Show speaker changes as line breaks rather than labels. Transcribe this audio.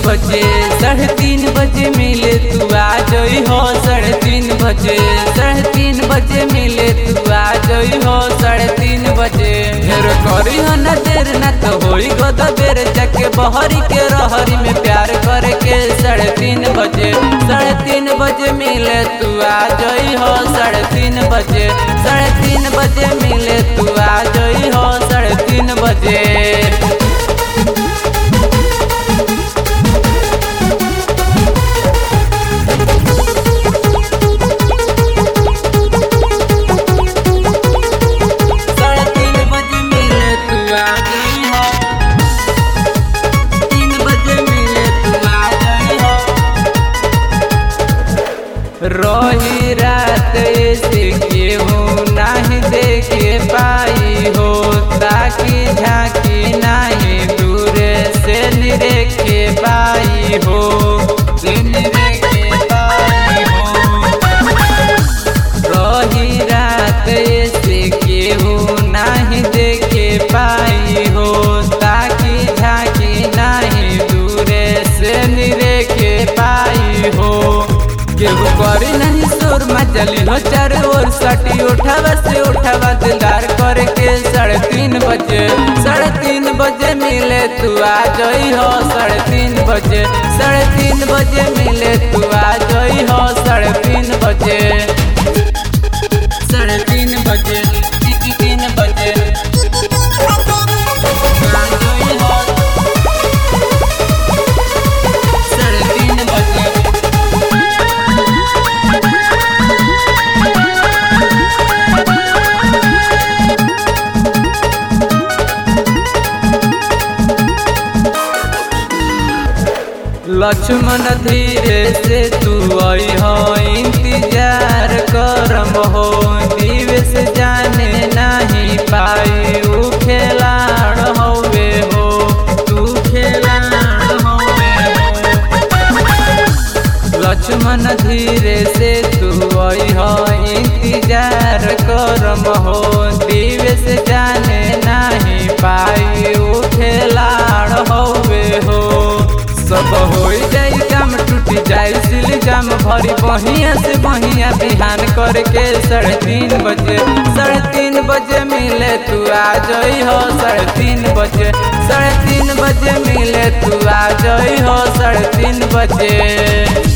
बजे साढ़े तीन बजे मिले तू आ जई हो साढ़े तीन बजे साढ़े तीन बजे मिले तू आ जई हो साढ़े तीन बजे ढेर करी हो न देर न तो होई गद बेर जाके बहरी के रहरी में प्यार करे के साढ़े तीन बजे साढ़े तीन बजे मिले तू आ जई हो साढ़े तीन बजे साढ़े तीन बजे मिले तू आ जई हो साढ़े तीन बजे साढ़े तीन बजे मिले तू आ गई हो तीन बजे मिले तू आ गई हो रही रात ऐसे केहू नहीं देखे पाई हो ताकि झांकी नहीं दूर से निरेखे पाई हो से निरेखे पाई हो रही रात ऐसे केहू नहीं देखे पाई हो ताकि झांकी नहीं दूरे से निरेखे पाई हो केहू करी नहीं शोर मचली हो चारों ओर सटी उठावा से उठावा दिलदार करके साढ़े तीन बजे साढ़े तीन बजे मिले तू आ जई हो साढ़े तीन बजे साढ़े तीन बजे मिले तू आ जई हो साढ़े तीन बजे साढ़े तीन बजे ती- तीन बजे साढ़े तीन बजे लक्ष्मण धीरे से तू आई हो इंतजार करम हो दिवस जाने नहीं पाई ऊ खेलाड़ होवे हो तू खेलाड़ होवे हो लक्ष्मण धीरे से तू आई हो इंतजार करम हो दिवस जाने नहीं पाई ऊ खेलाड़ होवे हो सब हो जाई काम टूट जाई सिल जाम भरी बहिया से बहिया बिहान करके साढ़े तीन बजे साढ़े तीन बजे मिले तू आ जई हो साढ़े तीन बजे साढ़े तीन बजे मिले तू आ जई हो साढ़े तीन बजे